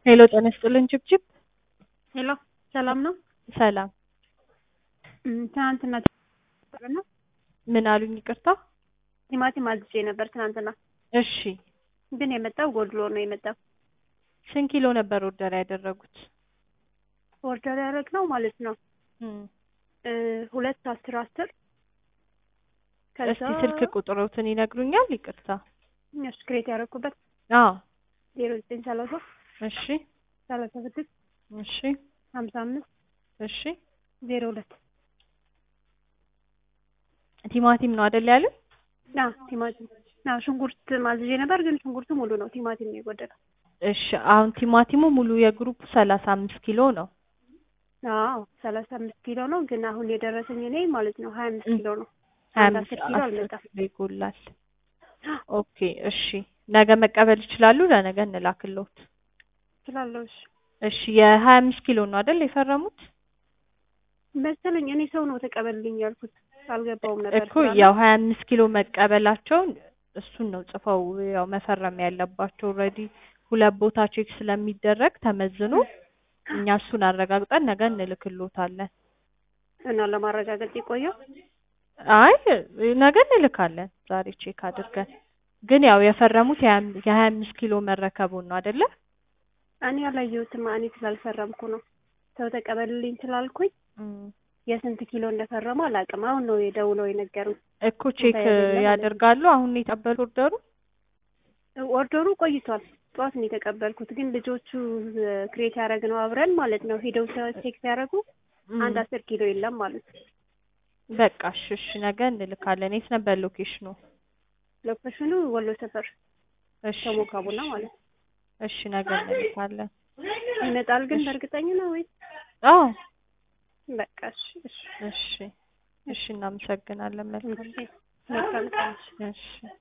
ሄሎ ጤና ይስጥልን ችብችብ ሄሎ ሰላም ነው? ሰላም እም፣ ትናንትና ነው ምን አሉኝ ይቅርታ ቲማቲም አዝዤ ነበር ትናንትና፣ እሺ ግን የመጣው ጎድሎ ነው የመጣው። ስንት ኪሎ ነበር ኦርደር ያደረጉት ኦርደር ያደረግነው ማለት ነው እም፣ እ ሁለት አስር አስር ከዛ እስቲ ስልክ ቁጥሮትን ይነግሩኛል ይቅርታ እሱ ክሬት ያደረኩበት አዎ ዜሮ ዘጠኝ ሰላሳ እሺ ሰላሳ ስድስት እሺ ሀምሳ አምስት እሺ ዜሮ ሁለት ቲማቲም ነው አይደል ያሉኝ ና ቲማቲም ና ሽንኩርት ማዝዤ ነበር፣ ግን ሽንኩርቱ ሙሉ ነው። ቲማቲም ነው የጎደለው። እሺ አሁን ቲማቲሙ ሙሉ የግሩፕ ሰላሳ አምስት ኪሎ ነው አዎ ሰላሳ አምስት ኪሎ ነው፣ ግን አሁን የደረሰኝ እኔ ማለት ነው ሀያ አምስት ኪሎ ነው። ሀያ አንድ አምስት አስር ኪሎ አስር አልመጣም። ኪሎ ይጎላል ኦኬ እሺ ነገ መቀበል ይችላሉ ለነገ እንላክልዎት ስላለሁ እሺ እሺ የሀያ አምስት ኪሎ ነው አይደል የፈረሙት መሰለኝ እኔ ሰው ነው ተቀበልልኝ ያልኩት አልገባውም ነበር እኮ ስላለ። ያው ሀያ አምስት ኪሎ መቀበላቸውን እሱን ነው ጽፈው ያው መፈረም ያለባቸው ኦልሬዲ ሁለት ቦታ ቼክ ስለሚደረግ ተመዝኖ እኛ እሱን አረጋግጠን ነገ እንልክልዎታለን እና ለማረጋገጥ የቆየው አይ ነገ እንልካለን ዛሬ ቼክ አድርገን ግን ያው የፈረሙት የሀያ የሀያ አምስት ኪሎ መረከቡን ነው አይደለ እኔ ያላየሁትም እኔ ስላልፈረምኩ ነው። ሰው ተቀበልልኝ ስላልኩኝ እም። የስንት ኪሎ እንደፈረሙ አላውቅም። አሁን ነው የደውለው የነገሩኝ። እኮ ቼክ የሌለ ማለት ነው። ያደርጋሉ አሁን ነው የተቀበሉ ኦርደሩ ኦርደሩ ቆይቷል። ጠዋት ነው የተቀበልኩት፣ ግን ልጆቹ ክሬት ያደረግነው አብረን ማለት ነው ሄደው ቼክ ሲያደርጉ እም። አንድ አስር ኪሎ የለም ማለት ነው። በቃ እሺ እሺ ነገ እንልካለን የት ነበር ሎኬሽኑ ሎኬሽኑ ወሎ ሰፈር እሺ ተሞካ ቡና ማለት ነው። እሺ ነገ እንልካለን ይመጣል ግን እሺ። በእርግጠኛ ነው ወይ? አዎ በቃ እሺ እሺ እሺ እሺ እናመሰግናለን መልካም እሺ መልካም ቀን። እሺ